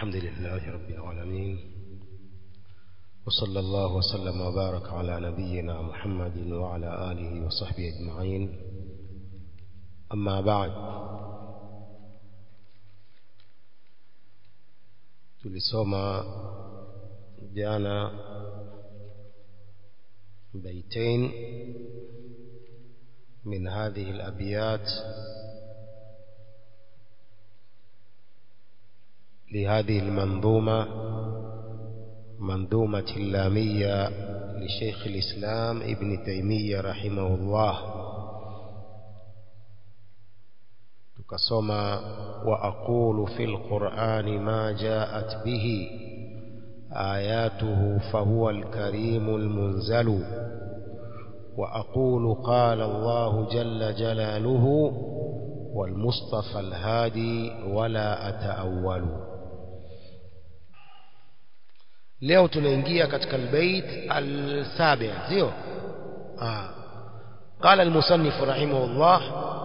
الحمد لله رب العالمين وصلى الله وسلم وبارك على نبينا محمد وعلى آله وصحبه أجمعين أما بعد tulisoma jana بيتين من هذه الأبيات لهذه المنظومة منظومة اللامية لشيخ الإسلام ابن تيمية رحمه الله تكسما وأقول في القرآن ما جاءت به آياته فهو الكريم المنزل وأقول قال الله جل جلاله والمصطفى الهادي ولا أتأول leo tunaingia katika albayt alsabi sio ah قال المصنف رحمه الله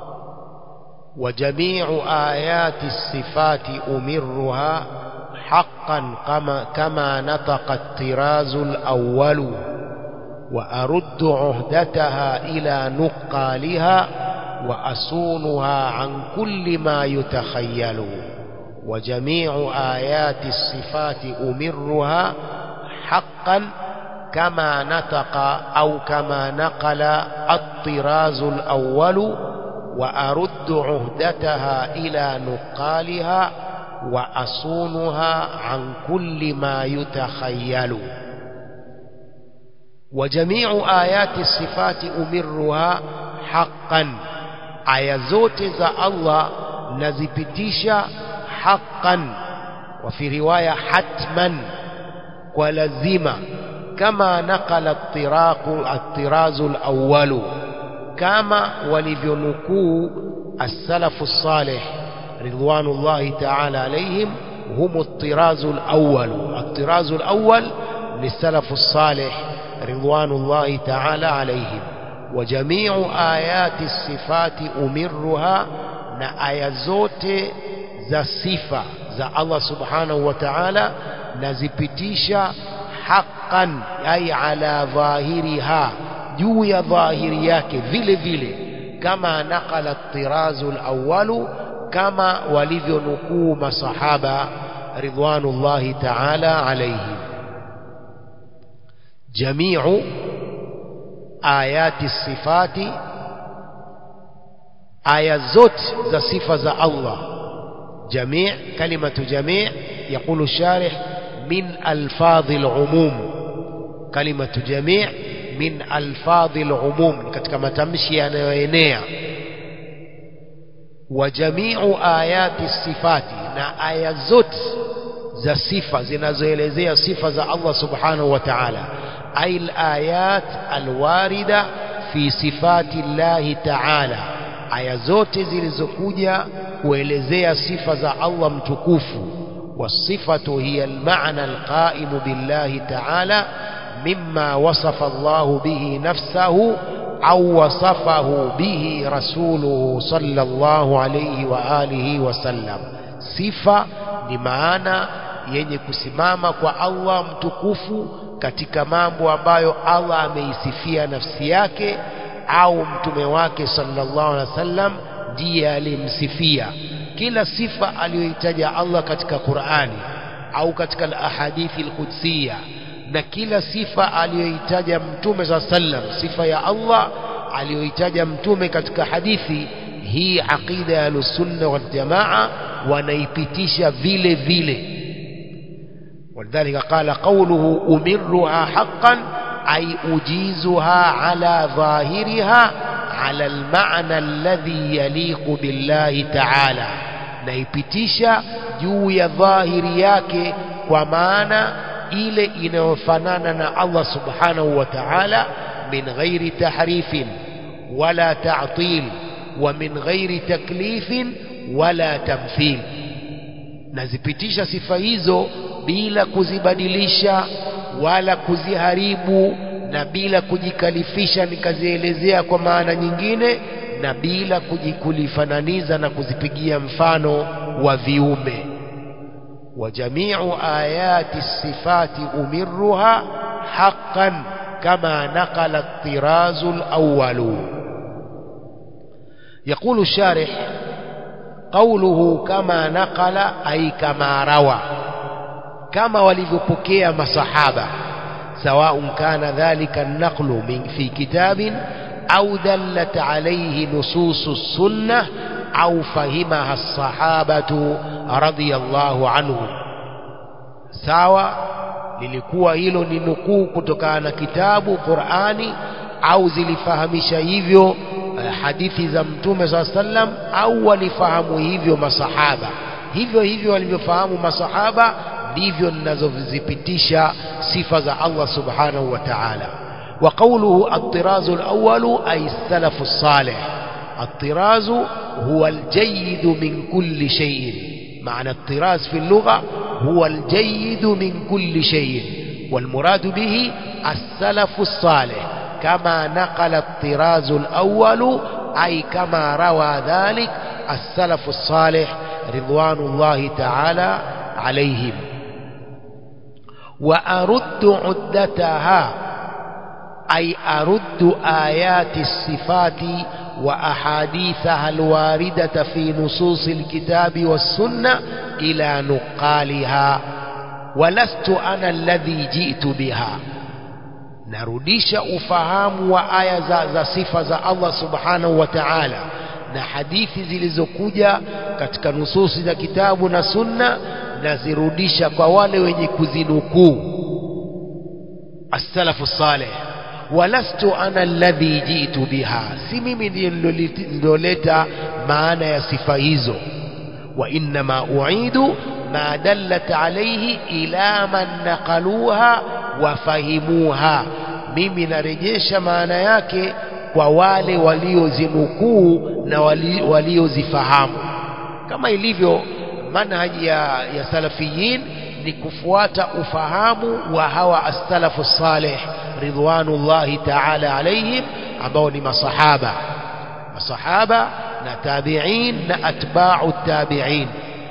وجميع آيات الصفات أمرها حقا كما, كما نطق الطراز الأول وأرد عهدتها إلى نقالها وأصونها عن كل ما يتخيل وجميع آيات الصفات أمرها حقا كما نطق أو كما نقل الطراز الأول وأرد عهدتها إلى نقالها وأصونها عن كل ما يتخيل وجميع آيات الصفات أمرها حقا aya zote za Allah nazipitisha haqqan wa fi riwaya hatman kwa lazima kama nakala at-tiraqu at-tirazu al-awwal kama walivyonukuu as-salafu as-salih ridwanullahi ta'ala alayhim hum at-tirazu al-awwal at-tirazu al-awwal للسلف الصالح رضوان الله تعالى عليهم وجميع آيات الصفات أمرها na aya zote za sifa za Allah subhanahu wa ta'ala nazipitisha haqqan ay ala dhahiriha juu ya dhahiri yake vile vile kama nakala tirazu alawwalu kama walivyonukuu masahaba ridwanullahi ta'ala alayhim jamiu ayati sifati aya zote za sifa za Allah jamii kalimatu jamii يقول الشارح من ألفاظ العموم كلمة جميع من ألفاظ العموم katika matamshi yanayoenea وجميع آيات الصفات na aya zote za sifa zinazoelezea sifa za Allah subhanahu wa ta'ala أي الآيات الواردة في صفات الله تعالى aya zote zilizokuja kuelezea sifa za Allah mtukufu wasifatu hiya almaana alqaimu billahi ta'ala mimma wasafa Allah bihi nafsahu au wasafahu bihi rasuluhu sallallahu alayhi wa alihi wasallam sifa ni maana yenye kusimama kwa Allah mtukufu katika mambo ambayo Allah ameisifia nafsi yake au mtume wake sallallahu alaihi wasallam ndiye alimsifia kila sifa aliyoitaja Allah katika Qur'ani au katika al-ahadithi al-qudsiya na kila sifa aliyoitaja mtume sallallahu alaihi wasallam sifa ya Allah aliyoitaja mtume katika hadithi hii aqida ya sunna wal jamaa wanaipitisha vile vile ولذلك قال قوله أمرها حقا أي أجيزها على ظاهرها على المعنى الذي يليق بالله تعالى naipitisha juu ya dhahiri yake kwa maana ile inayofanana na Allah subhanahu wa ta'ala min ghairi tahrifin wala ta'til wa min ghairi taklifin wala tamthil nazipitisha sifa hizo bila kuzibadilisha wala kuziharibu na bila kujikalifisha nikazielezea kwa maana nyingine na bila kujikulifananisha na kuzipigia mfano wa viumbe وجميع آيات الصفات أمرها حقا كما نقل الطراز الأول يقول الشارح قوله كما نقل أي كما روى كما ولذبكي مصحابة سواء كان ذلك النقل من في كتاب أو دلت عليه نصوص السنة أو فهمها الصحابة رضي الله عنهم sawa lilikuwa hilo ni nukuu kutokana na kitabu Qur'ani au zilifahamisha hivyo eh, hadithi za mtume saa sallam au walifahamu hivyo masahaba hivyo hivyo walivyofahamu masahaba ndivyo ninazozipitisha sifa za Allah subhanahu wa ta'ala wa qawluhu at-tirazu al-awwal ay as-salafu as-salih الطراز هو الجيد من كل شيء معنى الطراز في اللغة هو الجيد من كل شيء والمراد به السلف الصالح كما نقل الطراز الأول أي كما روى ذلك السلف الصالح رضوان الله تعالى عليهم وأرد عدتها أي أرد آيات الصفات وأحاديثها الواردة في نصوص الكتاب والسنة إلى نقالها ولست أنا الذي جئت بها narudisha ufahamu wa aya za, za sifa za Allah subhanahu wa ta'ala na hadithi zilizokuja katika nususi za kitabu na sunna nazirudisha kwa wale wenye kuzinukuu as-salafu salih walastu ana alladhi jitu biha si mimi ndiye niloleta maana ya sifa hizo wa innama uidu ma dallat alayhi ila man naqaluha wafahimuha mimi narejesha maana yake kwa wale waliozinukuu na waliozifahamu kama ilivyo manhaji ya, ya salafiyin ni kufuata ufahamu wa hawa as-salafu salih ridwanullahi ta'ala alaihim ambao ni masahaba masahaba na tabi'in na atba'u tabi'in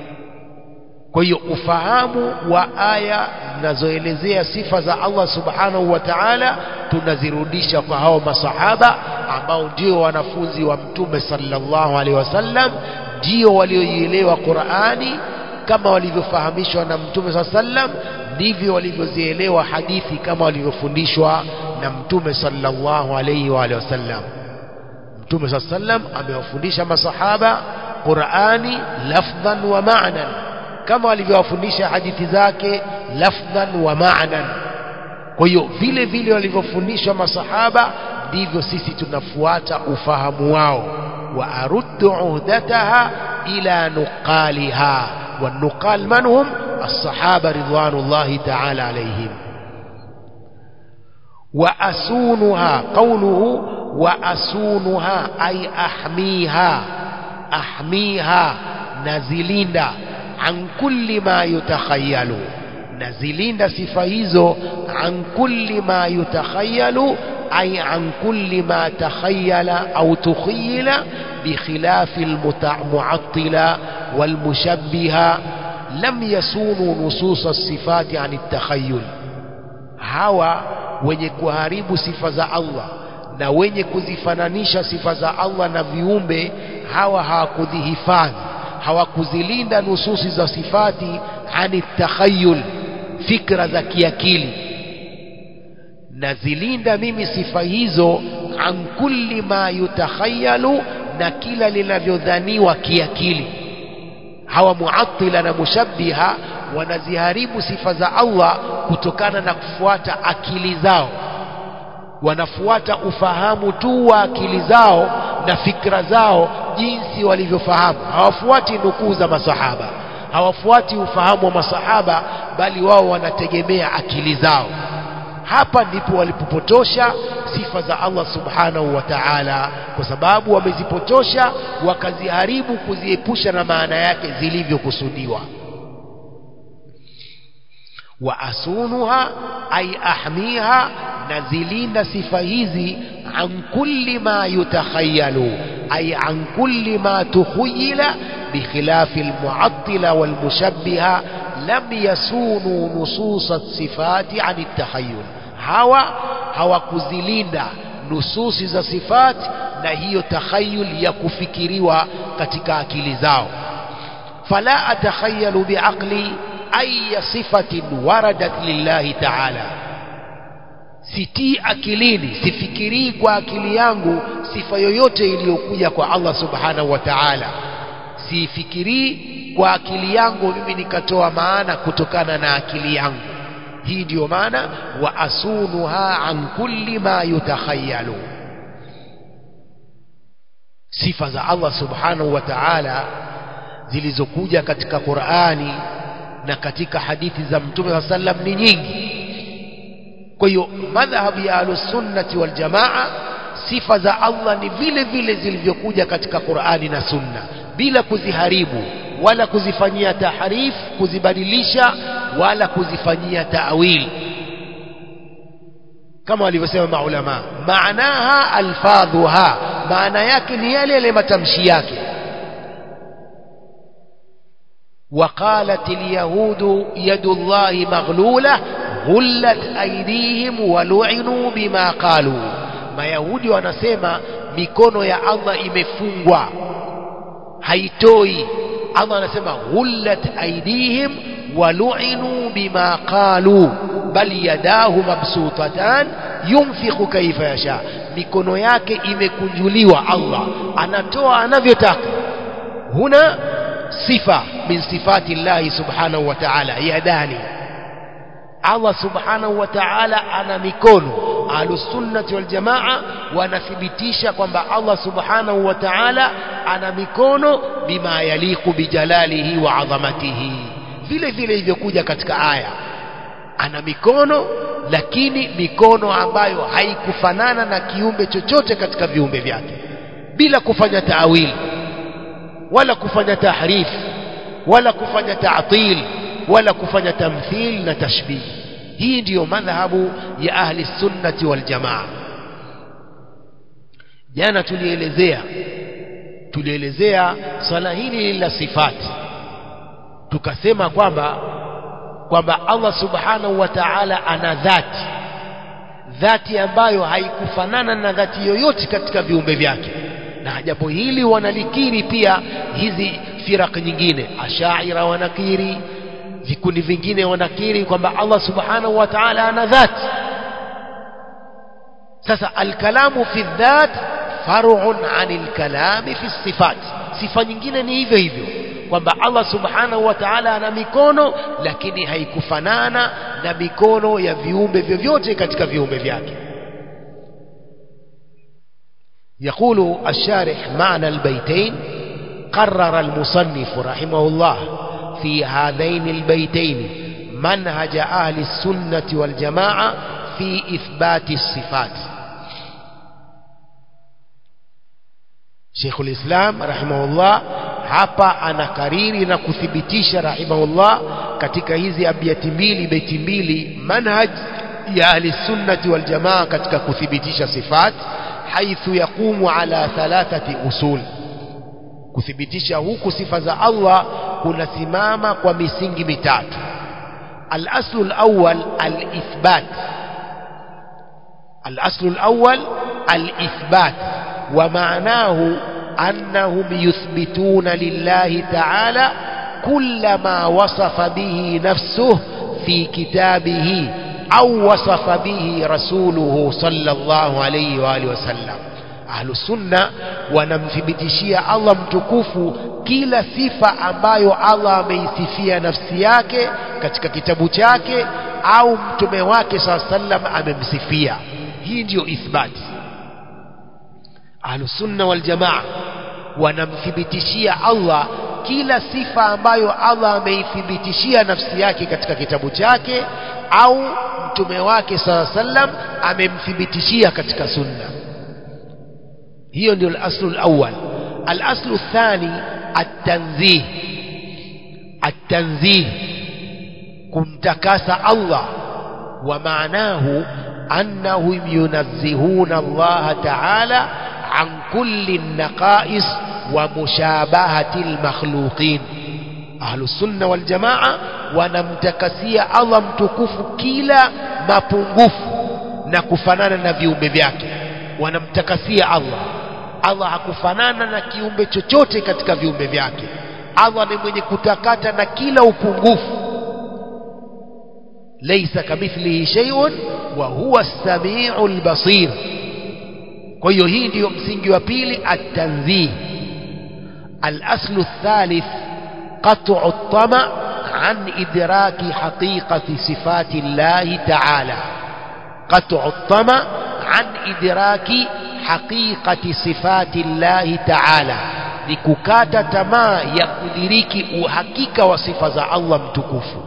kwa hiyo ufahamu wa aya zinazoelezea sifa za Allah subhanahu wa ta'ala tunazirudisha kwa hao masahaba ambao ndio wanafunzi wa mtume sallallahu alaihi wasallam ndio walioielewa Qur'ani kama walivyofahamishwa na mtume sallallahu alaihi wasallam ndivyo walivyozielewa hadithi kama walivyofundishwa na mtume sallallahu alaihi wa alihi wasallam mtume sallallahu alaihi wasallam amewafundisha masahaba Qur'ani lafdhan wa ma'nan kama walivyowafundisha hadithi zake lafdhan wa ma'nan kwa hiyo vile vile walivyofundishwa masahaba ndivyo sisi tunafuata ufahamu wao wa aruddu uhdataha ila nuqaliha والنقال من هم الصحابة رضوان الله تعالى عليهم وأسونها قوله وأسونها أي أحميها أحميها نزليندا عن كل ما يتخيل نزليندا صفة عن كل ما يتخيل أي عن كل ما تخيل أو تخيل بخلاف المعطلة والمشبهة لم يسونوا نصوص الصفات عن التخيل hawa wenye kuharibu sifa za Allah na wenye kuzifananisha sifa za Allah na viumbe hawa hawakudhihifadhi hawakuzilinda nususi za sifati ani takhayul fikra za kiakili nazilinda mimi sifa hizo an kulli ma yutakhayalu na kila linavyodhaniwa kiakili hawa muattila na mushabbiha wanaziharibu sifa za Allah kutokana na kufuata akili zao wanafuata ufahamu tu wa akili zao na fikra zao jinsi walivyofahamu hawafuati nukuu za masahaba hawafuati ufahamu wa masahaba bali wao wanategemea akili zao hapa ndipo walipopotosha sifa za Allah subhanahu wa ta'ala kwa sababu wamezipotosha wakaziharibu kuziepusha na maana yake zilivyokusudiwa wa asunuha ay ahmiha nazilinda sifa hizi an kulli ma yutakhayalu ay an kulli ma tukhayila بخلاف المعطلة والمشبهة lam yasunu nususa sifati an takhayul hawa hawakuzilinda nususi za sifati na hiyo takhayul ya kufikiriwa katika akili zao fala atakhayalu biaqli aya sifatin waradat lillahi ta'ala sitii akilini sifikirii kwa akili yangu sifa yoyote iliyokuja kwa Allah subhanahu wa ta'ala sifikirii kwa akili yangu mimi nikatoa maana kutokana na akili yangu hii ndiyo maana wa asunuha an kulli ma yutakhayalu sifa za Allah subhanahu wa ta'ala zilizokuja katika Qur'ani na katika hadithi za Mtume wa sallam ni nyingi kwa hiyo madhhabu ya ahlusunnati wal jamaa sifa za Allah ni vile vile zilivyokuja katika Qur'ani na Sunna bila kuziharibu wala kuzifanyia tahrif kuzibadilisha wala kuzifanyia ta'wil kama walivyosema maulama maanaha alfadhuha maana yake ni yale yale matamshi yake وقالت اليهود يد الله مغلولة غلت أيديهم ولعنوا بما قالوا mayahudi wanasema mikono ya Allah imefungwa haitoi Allah anasema ghullat aidihim walu'inu bima qalu bal yadahu mabsutatan yunfiqu kaifa yasha mikono yake imekunjuliwa Allah anatoa anavyotaka huna sifa min sifati Allah subhanahu wa ta'ala yadani Allah subhanahu wa ta'ala ana mikono ahlusunnati wal jamaa wanathibitisha kwamba Allah subhanahu wa ta'ala ana mikono bima yaliku bijalalihi wa adhamatihi vile vile ilivyokuja katika aya ana mikono lakini mikono ambayo haikufanana na kiumbe chochote katika viumbe vyake bila kufanya taawili wala kufanya tahrif wala kufanya ta'til wala kufanya tamthil na tashbih hii ndiyo madhhabu ya ahli sunnati wal jamaa jana tulielezea tulielezea swala hili la sifati tukasema kwamba kwamba Allah subhanahu wa ta'ala ana dhati dhati ambayo haikufanana na dhati yoyote katika viumbe vyake na jambo hili wanalikiri pia hizi firaq nyingine ashaira wanakiri vikundi vingine wanakiri kwamba Allah subhanahu wa ta'ala ana dhati sasa alkalamu fi dhat far'un 'anil kalami fi sifat sifa nyingine ni hivyo hivyo kwamba Allah subhanahu wa ta'ala ana mikono lakini haikufanana na mikono ya viumbe vyovyote katika viumbe vyake يقول الشارح معنى البيتين قرر المصنف رحمه الله في هذين البيتين منهج أهل السنة والجماعة في إثبات الصفات شيخ الإسلام رحمه الله hapa anakariri na kuthibitisha rahimahullah katika hizi abiati mbili beti mbili manhaj ya ahli sunnati wal jamaa katika kuthibitisha sifat haithu yaqumu ala thalathati usul kuthibitisha huku sifa za Allah kunasimama kwa misingi mitatu al-aslu al-awwal al-ithbat al-aslu al-awwal al-ithbat wa ma'nahu أنهم يثبتون لله تعالى كل ما وصف به نفسه في كتابه أو وصف به رسوله صلى الله عليه وآله وسلم أهل السنة wanamthibitishia Allah mtukufu kila sifa ambayo Allah ameisifia nafsi yake katika kitabu chake au mtume wake saa sallam amemsifia hii ndiyo ithbati ahlusunna waljamaa wanamthibitishia Allah kila sifa ambayo Allah ameithibitishia nafsi yake katika kitabu chake au mtume wake saa sallam amemthibitishia katika sunna hiyo ndio al-aslu al-awwal al-aslu athani at-tanzih at-tanzih kumtakasa Allah wa maanahu annahum yunazzihuna Allah ta'ala عن كل النقائص ومشابهة المخلوقين ahlusunna waljamaa wanamtakasia Allah mtukufu kila mapungufu na kufanana na viumbe vyake wanamtakasia Allah Allah hakufanana na kiumbe chochote katika viumbe vyake Allah ni mwenye kutakata na kila upungufu laysa kamithlihi shay'un wa huwa as-sami'ul basir kwa hiyo hii ndiyo msingi wa pili at-tanzih al-aslu ath-thalith qat'u at-tama' an idraki haqiqati sifati Allah ta'ala qat'u at-tama' an idraki haqiqati sifati Allah ta'ala ni kukata tamaa ya kudiriki uhakika wa sifa za Allah mtukufu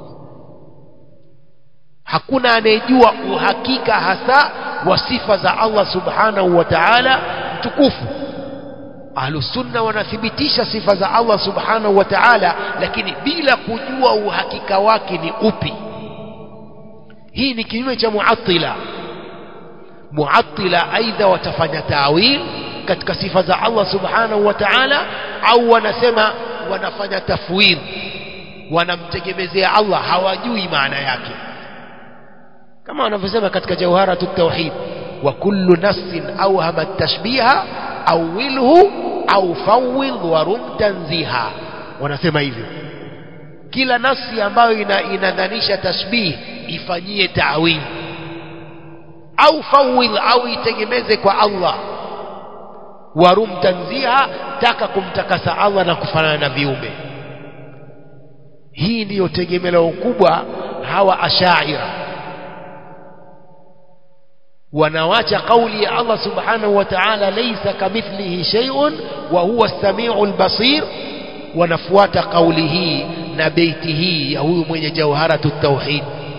hakuna anayejua uhakika hasa wa sifa za Allah subhanahu wa ta'ala mtukufu ahlusunna wanathibitisha sifa za Allah subhanahu wa ta'ala lakini bila kujua uhakika wake ni upi hii ni kinyume cha muattila muattila aidha watafanya tawil katika sifa za Allah subhanahu wa ta'ala au wanasema wanafanya tafwid wanamtegemezea Allah hawajui maana yake kama wanavyosema katika jawharatu tauhid wa kullu nafsin awhama at-tashbiha awilhu au fawwid warum tanziha wanasema hivyo kila nafsi ambayo ina, inadhanisha tashbih ifanyie ta'wil au fawwid au itegemeze kwa Allah warum tanziha taka kumtakasa Allah na kufanana na viumbe hii ndiyo tegemeo kubwa hawa ashaira wanawacha kauli ya Allah subhanahu wa ta'ala laysa kamithlihi shay'un wa huwa as-sami'ul basir wanafuata kauli hii na beiti hii ya huyu mwenye jawharatu tauhid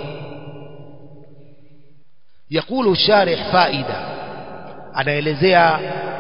يقول الشارح فائدة anaelezea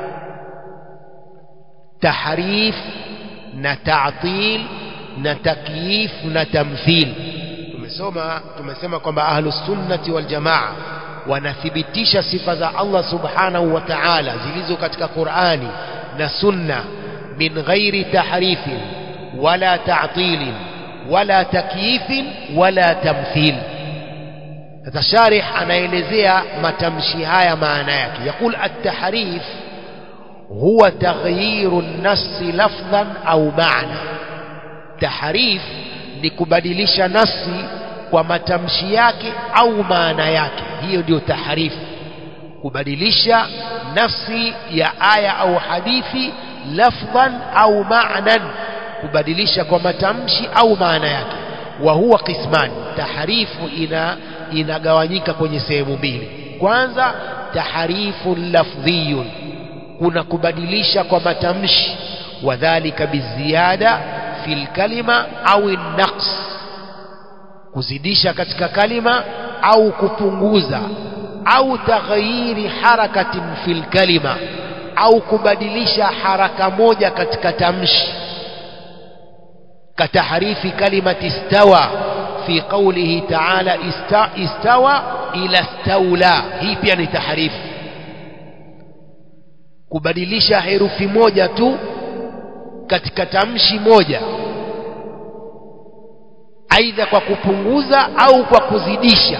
tahrif na ta'til na takyif na tamthil tumesoma tumesema kwamba ahlus sunnati wal jamaa wanathibitisha sifa za Allah subhanahu wa ta'ala zilizo katika Qur'ani na sunna min ghairi tahrifin wala ta'tilin wala takyifin wala tamthil sasa sharih anaelezea matamshi haya maana yake yakul at-tahrif huwa taghyiru an-nass lafdhan au ma'na tahrif ni kubadilisha nasi kwa matamshi yake au maana yake hiyo ndio tahrifu kubadilisha nafsi ya aya au hadithi lafdhan au ma'nan kubadilisha kwa matamshi au maana yake wa huwa qisman tahrifu ina inagawanyika kwenye sehemu mbili kwanza tahrifu lafdhiyun kuna kubadilisha kwa matamshi wadhālika biziada fil kalima au naqs kuzidisha katika kalima au kupunguza au taghyiri harakatin fil kalima au kubadilisha haraka moja katika tamshi kataharifi kalimati istawa fi qawlihi ta'ala ista, istawa ila staula hii pia ni taharifu kubadilisha herufi moja tu katika tamshi moja aidha kwa kupunguza au kwa kuzidisha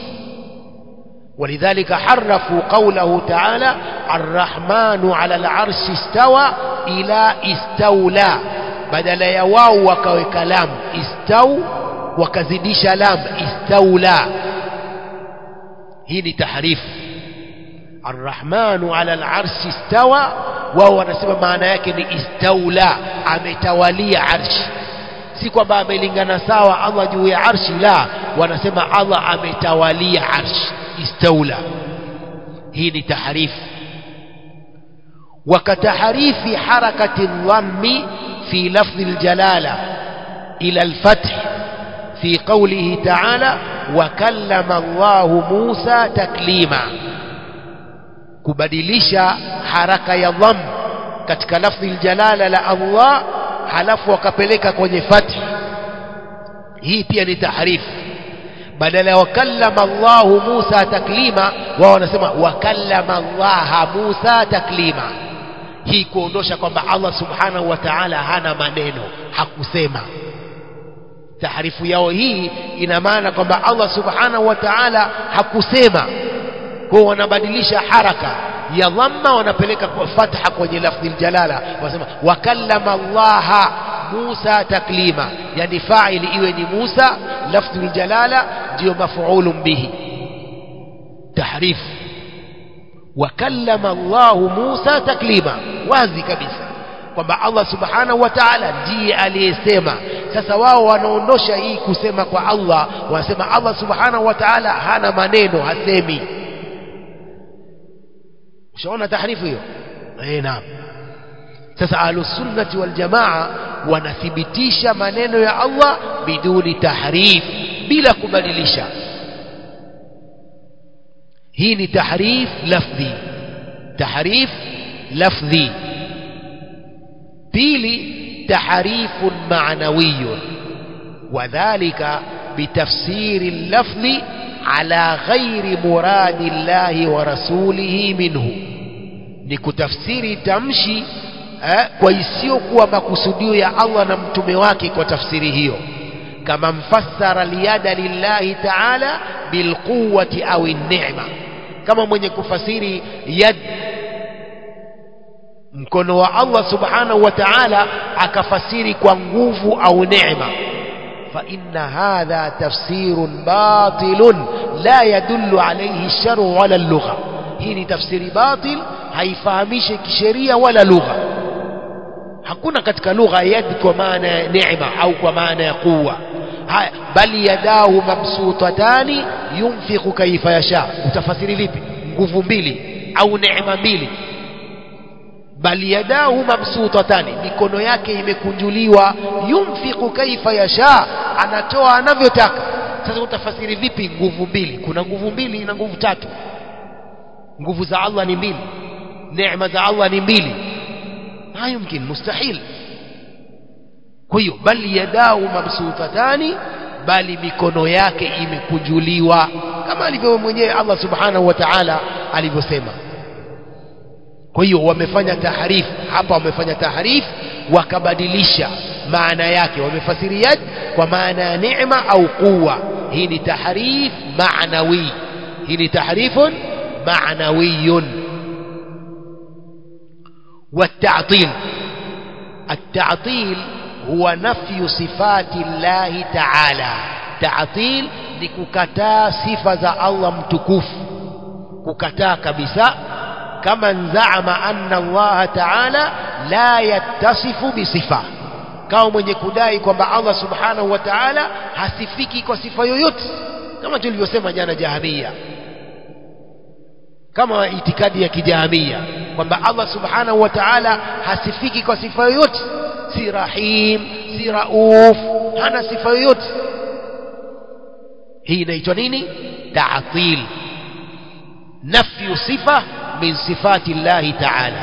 ولذلك حرفوا قوله تعالى الرحمن على العرش استوى إلى استولى بدل يواو وكوك لام استو وكزديش لام استولى هي تحريف الرحمن على العرش استوى وهو نسمى معنى yake استولى ametawali arshi si kwamba amelingana sawa Allah juu ya arshi la wanasema Allah ametawalia arshi istaula hii ni taharifu وكتحريف حركة الضم في لفظ الجلالة إلى الفتح في قوله تعالى وكلم الله موسى تكليما kubadilisha haraka ya dham katika lafdhi aljalala la Allah halafu wakapeleka kwenye fathi hii pia ni tahrifu badala ya wakallama Allahu Musa taklima wao wanasema wakallama Allah Musa taklima hii kuondosha kwamba Allah subhanahu wa ta'ala hana maneno hakusema tahrifu yao hii ina maana kwamba Allah subhanahu wa ta'ala hakusema kwa wanabadilisha haraka ya dhamma wanapeleka kwa fatha kwenye lafdhi jalala wanasema wakallama Allah Musa taklima yani fa'ili iwe ni Musa lafdhi jalala ndio mafuulun bihi tahrif wakallama Allah Musa taklima wazi kabisa kwamba Allah subhanahu wa ta'ala ndiye aliyesema sasa wao wanaondosha hii kusema kwa Allah wanasema Allah subhanahu wa ta'ala hana maneno hasemi ushaona tahrifu hiyo eh naam sasa ahlus sunnati wal jamaa wanathibitisha maneno ya Allah biduni tahrif bila kubadilisha hii ni tahrif lafdhi tahrif lafdhi pili tahrifun ma'nawiyun wadhālika bitafsiri al-lafdhi ala ghairi muradi llahi wa rasulihi minhu ni kutafsiri tamshi eh, kwa isiyokuwa makusudio ya Allah na mtume wake kwa tafsiri hiyo kama mfassara liyada lillahi ta'ala bilquwwati au ni'ma kama mwenye kufasiri yad mkono wa Allah subhanahu wa ta'ala akafasiri kwa nguvu au neema فإن هذا تفسير باطل لا يدل عليه الشرع ولا اللغة هي تفسير باطل haifahamishi kisheria wala lugha hakuna katika lugha yad kwa maana ya neema au kwa maana ya quwa haya bali yadahu mabsutatani yunfiqu kaifa yasha utafasiri vipi nguvu mbili au neema mbili bali yadahu mabsutatani mikono yake imekunjuliwa yunfiqu kaifa yasha anatoa anavyotaka sasa utafasiri vipi nguvu mbili kuna nguvu mbili na nguvu tatu nguvu za Allah ni mbili neema za Allah ni mbili la yumkin mustahil kwa hiyo bali yadahu mabsutatani bali mikono yake imekunjuliwa kama alivyo mwenyewe Allah subhanahu wa ta'ala alivyosema kwa hiyo wamefanya tahrif hapa wamefanya tahrif wakabadilisha maana yake wamefasiri yad kwa maana ya neema au quwa hii ni tahrif maanawi hii ni tahrifun maanawiyun والتعطيل التعطيل هو نفي صفات الله تعالى تعطيل ni kukataa sifa za Allah mtukufu kukataa kabisa kama nzaama anna Allah ta'ala la yattasifu bisifa kama mwenye kudai kwamba Allah subhanahu wa ta'ala hasifiki kwa sifa yoyote kama tulivyosema jana jahamia kama itikadi ya kijahamia kwamba Allah subhanahu wa ta'ala hasifiki kwa sifa yoyote si rahim si rauf hana sifa yoyote hii inaitwa nini ta'til nafyu sifa من صفات الله تعالى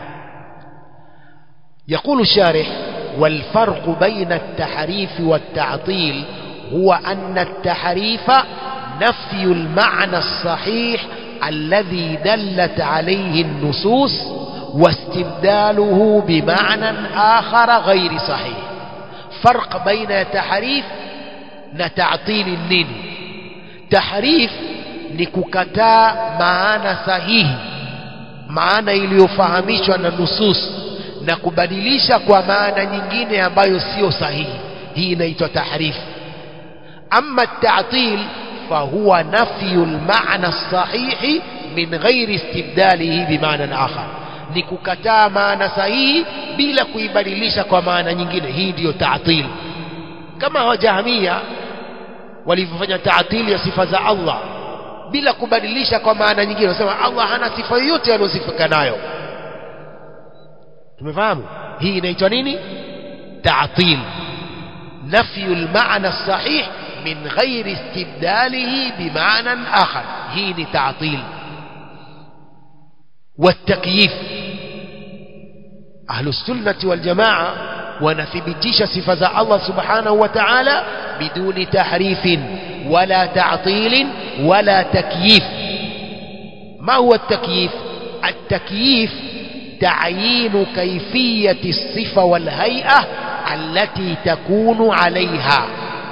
يقول الشارح والفرق بين التحريف والتعطيل هو أن التحريف نفي المعنى الصحيح الذي دلت عليه النصوص واستبداله بمعنى آخر غير صحيح فرق بين تحريف نتعطيل النين تحريف نككتا معنى صحيح maana iliyofahamishwa na nusus na kubadilisha kwa maana nyingine ambayo sio sahihi hii inaitwa tahrif amma at-ta'til fahuwa nafyu al-ma'na as-sahih min ghairi istibdalihi bimaana akhar ni kukataa maana sahihi bila kuibadilisha kwa maana nyingine hii ndiyo ta'til kama wajahamia walivyofanya ta'til ya sifa za Allah bila kubadilisha kwa maana nyingine wanasema Allah hana sifa yoyote aliyosifika nayo tumefahamu hii inaitwa nini ta'til nafyu al-ma'na as-sahih min ghairi istibdalihi bima'na akhar hii ni ta'til والتكييف أهل السنة والجماعة ونثبتش صفة الله سبحانه وتعالى بدون تحريف ولا تعطيل ولا تكييف ما هو التكييف التكييف تعيين كيفية الصفة والهيئة التي تكون عليها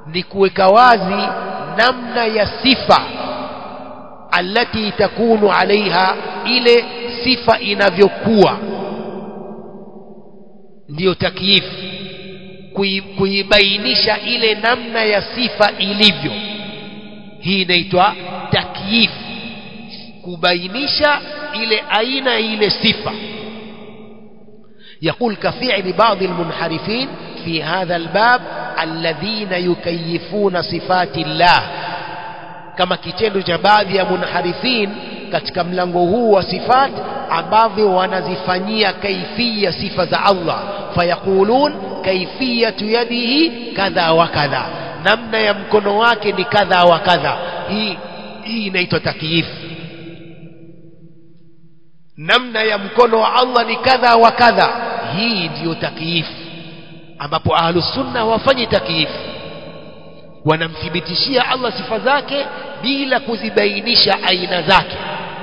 ni kuweka wazi namna ya sifa allati takunu alaiha ile sifa inavyokuwa ndiyo takyif kuibainisha ile namna ya sifa ilivyo hii inaitwa takyif kubainisha ile aina ile sifa يقول كفعل بعض المنحرفين في هذا الباب الذين يكيفون صفات الله kama kitendo cha baadhi ya munharifin katika mlango huu wa sifat ambavyo wanazifanyia kaifia sifa za Allah fayaqulun kaifiyatu yadihi kadha wa kadha namna ya mkono wake ni kadha wa kadha hii hii inaitwa takyif namna ya mkono wa Allah ni kadha wa kadha hii ndiyo takyif ambapo ahlus sunna hawafanyi takyif wanamthibitishia Allah sifa zake bila kuzibainisha aina zake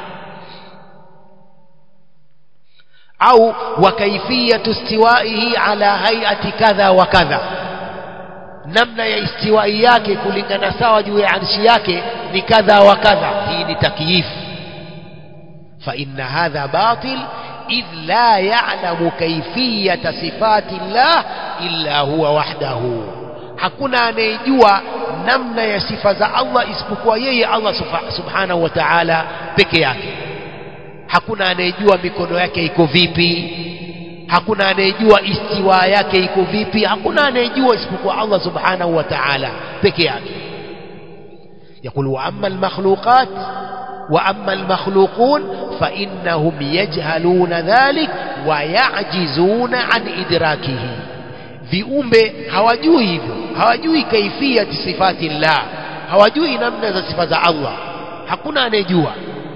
au wa kaifiyatu istiwaihi ala hayati kadha wa kadha namna ya istiwai yake kulingana sawa juu ya arshi yake ni kadha wa kadha hii ni takyif fa inna hadha batil إذ لا يعلم كيفية صفات الله إلا هو وحده hakuna anayejua namna ya sifa za Allah isipokuwa yeye Allah subhanahu wa ta'ala peke yake hakuna anayejua mikono yake iko vipi hakuna anayejua istiwa yake iko vipi hakuna anayejua isipokuwa Allah subhanahu wa ta'ala peke yake يقول وأما المخلوقات وأما المخلوقون فإنهم يجهلون ذلك ويعجزون عن إدراكه viumbe hawajui hivyo hawajui kaifiyati sifati llah hawajui namna za sifa za Allah hakuna anayejua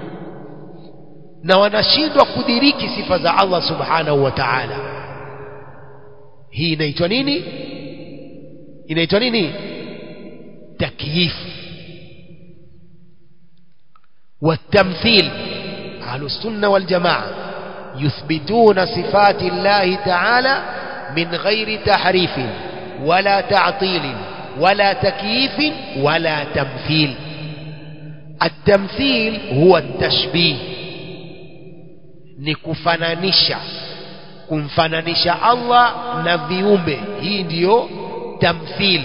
na wanashindwa kudiriki sifa za Allah subhanahu wa ta'ala hii inaitwa nini inaitwa nini takyif والتمثيل أهل السنة والجماعة يثبتون صفات الله تعالى من غير تحريف ولا تعطيل ولا تكييف ولا تمثيل التمثيل هو التشبيه nikufananisha kumfananisha Allah na viumbe hii ndiyo tamthil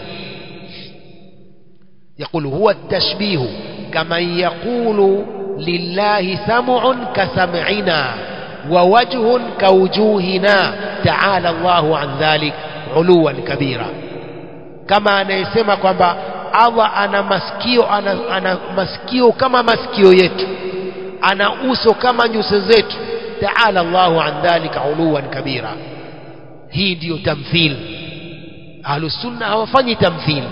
يقول هو التشبيه كمن يقول لله سمع كسمعنا ووجه كوجوهنا تعالى الله عن ذلك علوا كبيرا كما anayesema kwamba Allah ana masikio ana, ana masikio kama masikio yetu ana uso kama nyuso zetu taala Allahu an dhalika uluwan kabira hii ndiyo tamthil ahlus sunna hawafanyi tamthil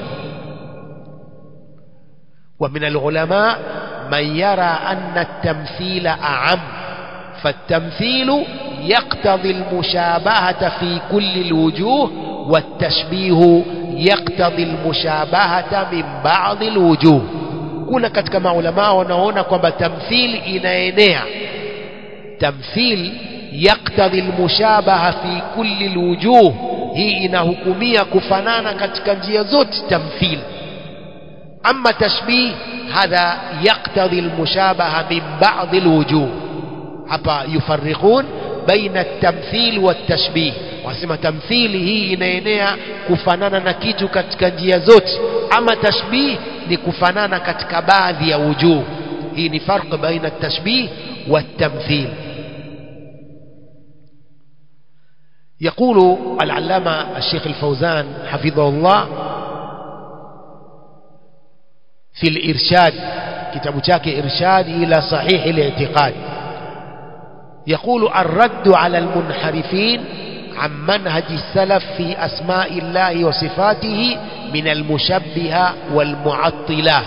ومن العلماء من يرى أن التمثيل أعم فالتمثيل يقتضي المشابهة في كل الوجوه والتشبيه يقتضي المشابهة من بعض الوجوه kuna katika maulamaa wanaona kwamba tamthil inaenea tamthil yaktadhi almushabaha fi kulli alwujuh hii inahukumia kufanana katika njia zote tamthil ama tashbih hadha yaktadhi almushabaha min ba'd alwujuh hapa yufarriqun baina at-tamthil wat-tashbih wasema tamthili hii inaenea kufanana na kitu katika njia zote ama tashbih ni kufanana katika baadhi ya wujuh hii ni farq baina at-tashbih wat-tamthil يقول العلامة الشيخ الفوزان حفظه الله في الإرشاد كتاب شاك إرشاد إلى صحيح الاعتقاد يقول الرد على المنحرفين عن منهج السلف في أسماء الله وصفاته من المشبهة والمعطلة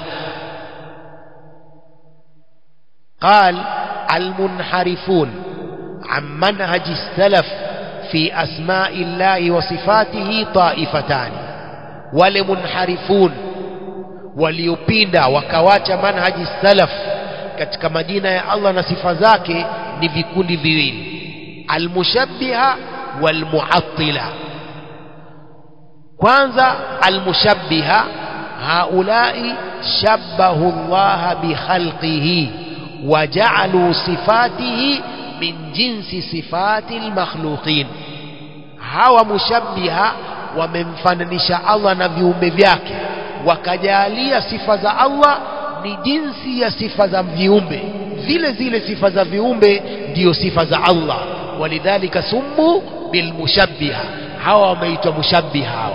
قال المنحرفون عن منهج السلف في أسماء الله وصفاته طائفتان ولمنحرفون waliopinda wakawacha manhaji salaf katika majina ya Allah na sifa zake ni vikundi viwili almushabbiha walmuattila kwanza almushabbiha haulai shabbahu Allah bikhalqihi وجعلوا صفاته من جنس صفات المخلوقين hawa mushabbiha wamemfananisha Allah na viumbe vyake wakajalia sifa za Allah ni jinsi ya sifa za viumbe zile zile sifa za viumbe ndiyo sifa za Allah walidhalika summu bilmushabbiha hawa wameitwa mushabbiha hawa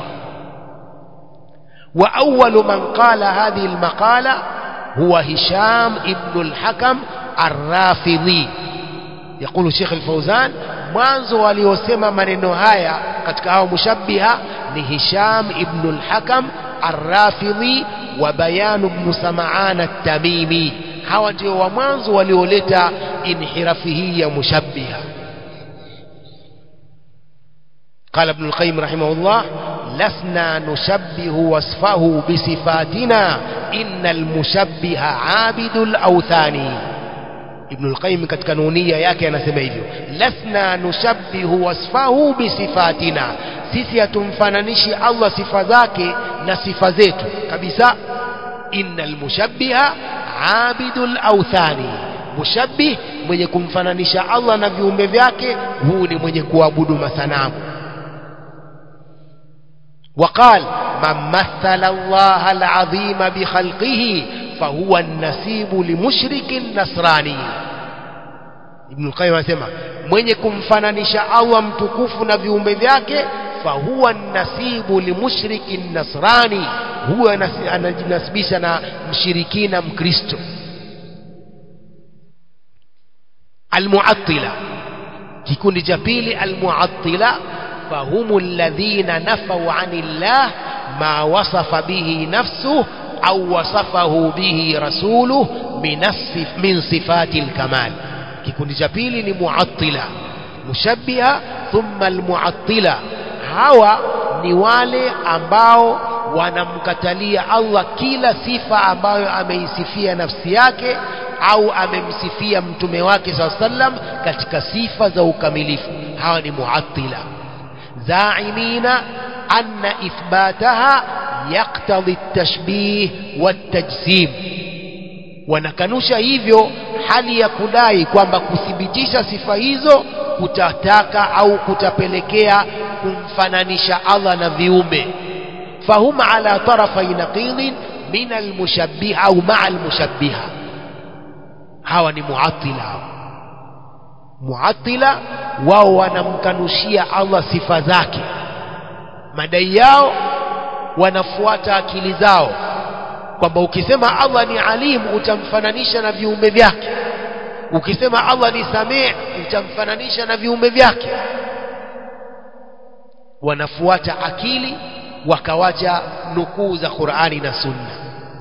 wa awwalu man qala hadhihi almaqala هو هشام ابن الحكم الرافضي يقول الشيخ الفوزان mwanzo waliosema maneno haya katika hao mushabbiha ni Hisham ibn al-Hakam ar-Rafidhi wa Bayan ibn Sam'an at-Tamimi hawa ndio wa mwanzo walioleta inhirafi hii ya mushabbiha قال ابن القيم رحمه الله لسنا نشبه وصفه بصفاتنا إن المشبه عابد الأوثان ابن القيم katika nunia yake anasema hivyo lasna nushabbihu wasfahu bisifatina sisi hatumfananishi Allah sifa zake na sifa zetu kabisa innal mushabbiha abidul awthani mushabbih mwenye kumfananisha Allah na viumbe vyake huu ni mwenye kuabudu masanamu وقال من مثل الله العظيم بخلقه فهو النسيب لمشرك نصراني ابن القيم anasema mwenye kumfananisha Allah mtukufu na viumbe vyake fahuwa nasibu limushriki nasrani huwa anajinasibisha na mshirikina mkristo almuattila kikundi cha pili almuattila فهم الذين نفوا عن الله ما وصف به نفسه أو وصفه به رسوله من من صفات الكمال kikundi cha pili ni muattila mushabbiha thumma almuattila hawa ni wale ambao wanamkatalia Allah kila sifa ambayo ameisifia nafsi yake au amemsifia mtume wake saa sallam katika sifa za ukamilifu hawa ni muattila زاعمين أن إثباتها يقتضي التشبيه والتجسيم wanakanusha hivyo hali ya kudai kwamba kuthibitisha sifa hizo kutataka au kutapelekea kumfananisha Allah na viumbe fahum ala tarafai naqidin min almushabbiha au maa almushabbiha hawa ni muattila muattila wao wanamkanushia Allah sifa zake madai yao wanafuata akili zao kwamba ukisema Allah ni alim utamfananisha na viumbe vyake ukisema Allah ni samii utamfananisha na viumbe vyake wanafuata akili wakawacha nukuu za Qur'ani na Sunna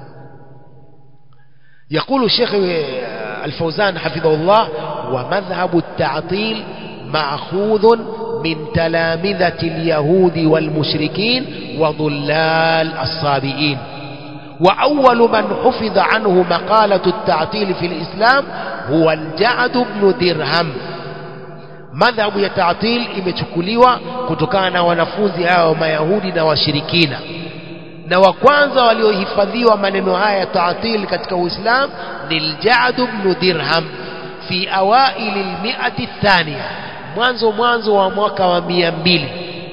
يقول الشيخ الفوزان حفظه الله ومذهب التعطيل مأخوذ من تلامذة اليهود والمشركين وضلال الصابئين وأول من حفظ عنه مقالة التعطيل في الإسلام هو الجعد بن درهم madhhabu ya ta'til imechukuliwa kutokana na wanafunzi hao mayahudi na washirikina na wa kwanza waliohifadhiwa maneno haya ya ta'til katika Uislamu ni al-Ja'd ibn Dirham fi awail al-mi'ati athaniya mwanzo mwanzo wa mwaka wa mia mbili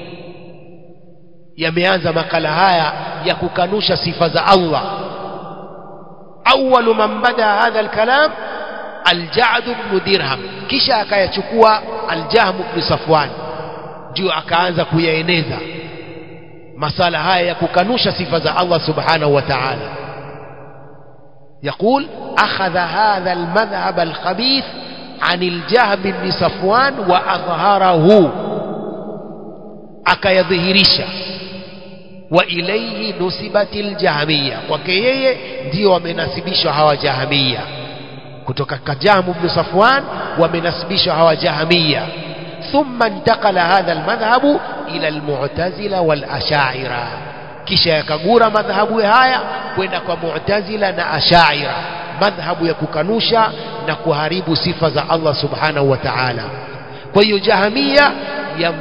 yameanza makala haya ya kukanusha sifa za Allah awwalu man bada hadha al-kalam al-Ja'd ibn Dirham kisha akayachukua al-Jahm ibn Safwan ndio akaanza kuyaeneza masala haya ya kukanusha sifa za Allah subhanahu wa ta'ala يقول أخذ هذا المذهب الخبيث عن الجهم بن صفوان وأظهره akayadhihirisha wa ilayhi nusibat aljahmiya kwake yeye ndio wamenasibishwa hawa jahmiya kutoka kajamu ibn safwan wamenasibishwa hawa jahmiya thumma intakala hadha almadhhabu ila almu'tazila walashaira kisha yakagura madhhabu haya kwenda kwa mu'tazila na ashaira madhhabu ya kukanusha na kuharibu sifa za Allah subhanahu wa ta'ala kwa hiyo jahamia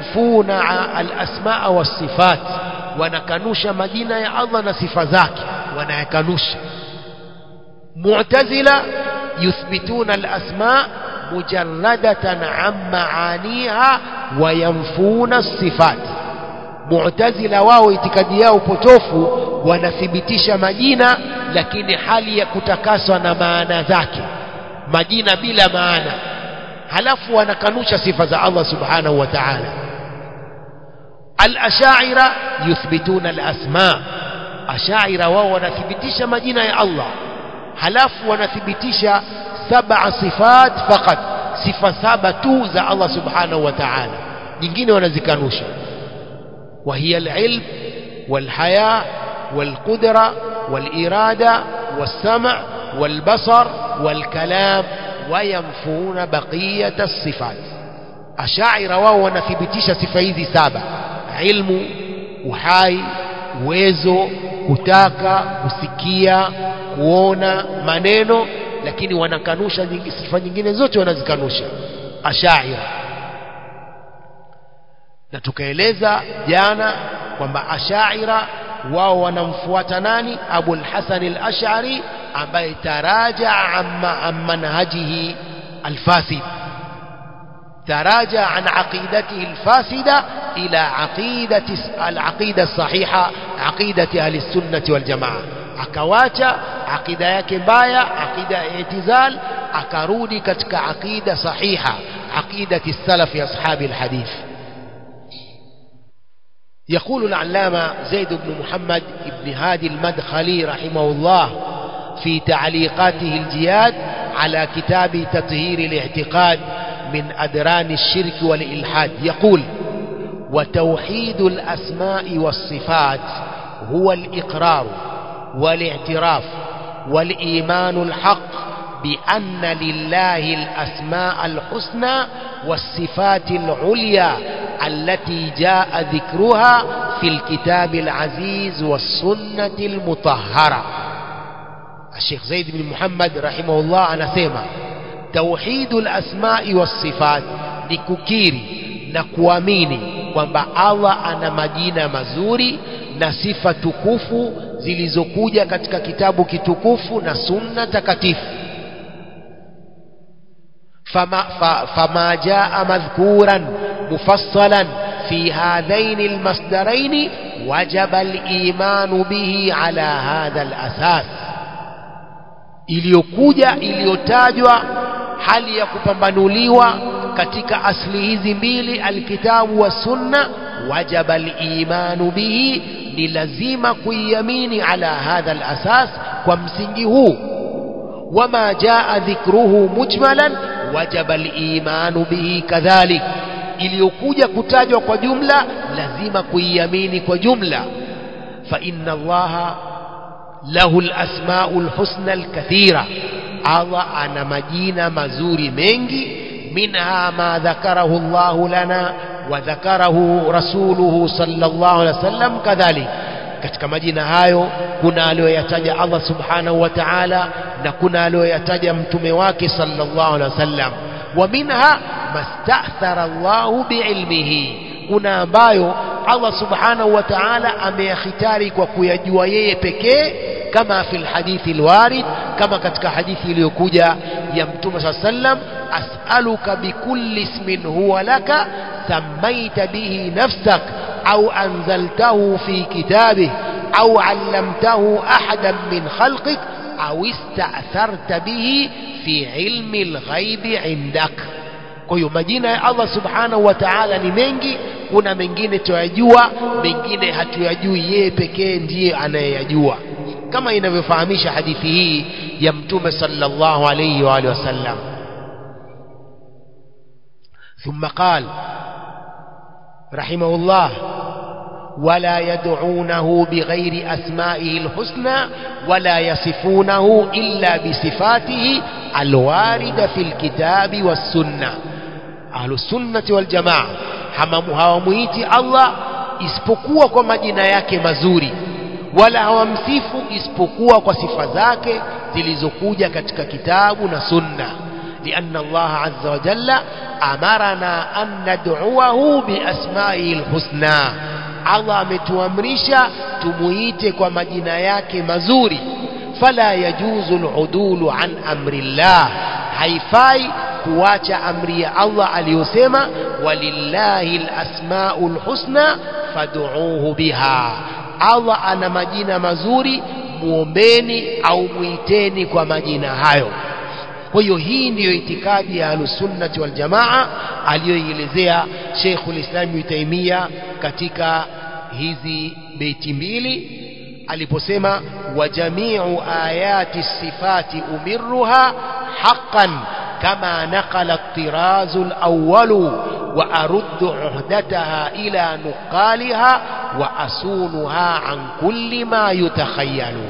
yamfuna al-asmaa was-sifat wanakanusha majina ya Allah na sifa zake wanayakanusha mu'tazila yuthbituna al-asma mujarradatan an maaniha wa yanfuna sifat mu'tazila wao itikadi yao potofu wanathibitisha majina lakini hali ya kutakaswa na maana zake majina bila maana halafu wanakanusha sifa za Allah subhanahu wa ta'ala al-ash'ira yuthbituna al-asma ash'ira wao wanathibitisha majina ya Allah halafu wanathibitisha saba sifat faqat sifa saba tu za Allah subhanahu wa ta'ala nyingine wanazikanusha وهي العلم والحياة والقدرة والإرادة والسمع والبصر والكلام وينفون بقية الصفات أشاعر wao wanathibitisha sifa hizi saba ilmu uhai uwezo kutaka kusikia kuona maneno lakini wanakanusha sifa nyingine zote wanazikanusha ashaira na tukaeleza jana kwamba ashaira wao wanamfuata nani abul hasan al-ash'ari ambaye taraja amma an manhajihi al-fasid تراجع عن عقيدته الفاسدة إلى عقيدة العقيدة الصحيحة عقيدة أهل السنة والجماعة akawacha akida yake mbaya akida ya itizal akarudi katika akida sahiha aqidati salafi ashabi alhadith يقول العلامة زيد بن محمد بن هادي المدخلي رحمه الله في تعليقاته الجياد على كتاب تطهير الاعتقاد من أدران الشرك والإلحاد يقول وتوحيد الأسماء والصفات هو الإقرار والاعتراف والإيمان الحق بأن لله الأسماء الحسنى والصفات العليا التي جاء ذكرها في الكتاب العزيز والسنة المطهرة الشيخ زيد بن محمد رحمه الله أنا سيما توحيد الأسماء والصفات لككيري na kuamini kwamba Allah ana majina mazuri na sifa tukufu zilizokuja katika kitabu kitukufu na sunna takatifu فما, فما جاء مذكورا مفصلا في هذين المصدرين وجب الإيمان به على هذا الأساس iliyokuja iliyotajwa hali ya kupambanuliwa katika asli hizi mbili alkitabu wa sunna wajaba alimanu bihi ni lazima kuiamini ala hadha alasas kwa msingi huu wama jaa dhikruhu mujmalan wajaba alimanu bihi kadhalik iliyokuja kutajwa kwa jumla lazima kuiamini kwa jumla fa inna allaha lahu alasmau alhusna alkathira allah ana majina mazuri mengi minha ma dhakarahu llahu lana wa dhakarahu rasuluhu sallallahu alaihi wasallam kadhalik katika majina hayo kuna aliyoyataja Allah subhanahu wa ta'ala na kuna aliyoyataja mtume wake sallallahu alaihi wasallam wa minha mastathara Allahu biilmihi kuna ambayo Allah subhanahu wa ta'ala ameyakhitari kwa kuyajua yeye pekee kama fil hadithi alwarid kama katika hadithi iliyokuja ya mtume sallallahu alaihi wasallam as'aluka bikulli ismin huwa laka sammaita bihi nafsak أو أنزلته في كتابه أو علمته أحدا من خلقك أو استأثرت به في علم الغيب عندك kwa hiyo majina ya Allah subhanahu wa ta'ala ni mengi kuna mengine tuyajua mengine hatuyajui yeye pekee ndiye anayeyajua kama inavyofahamisha hadithi hii ya mtume sallallahu alayhi wa alihi wasallam ثم قال رحمه الله ولا يدعونه بغير أسمائه الحسنى ولا يصفونه إلا بصفاته الواردة في الكتاب والسنة أهل السنة والجماعة hawamuiti Allah isipokuwa kwa majina yake mazuri wala hawamsifu isipokuwa kwa sifa zake zilizokuja katika kitabu na sunna لأن الله عز وجل أمرنا أن ندعوه بأسمائه الحسنى Allah ametuamrisha tumuite kwa majina yake mazuri fala yajuzu aludulu an amri llah haifai kuacha amri ya Allah aliyosema walillahi alasmaul husna fad'uuhu biha Allah ana majina mazuri muombeni au muiteni kwa majina hayo kwa hiyo hii ndiyo itikadi ya ahlusunnati waljamaa aliyoielezea Sheikhul Islam Ibn Taymiyyah katika hizi beiti mbili aliposema wa jamiu ayati sifati umirruha haqqan kama naqala at-tiraz al-awwal wa aruddu uhdataha ila nuqaliha wa asunuha an kulli ma yutakhayyalu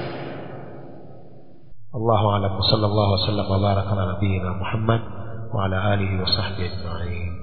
الله أعلم وصلى الله وسلم وبارك على نبينا محمد وعلى آله وصحبه أجمعين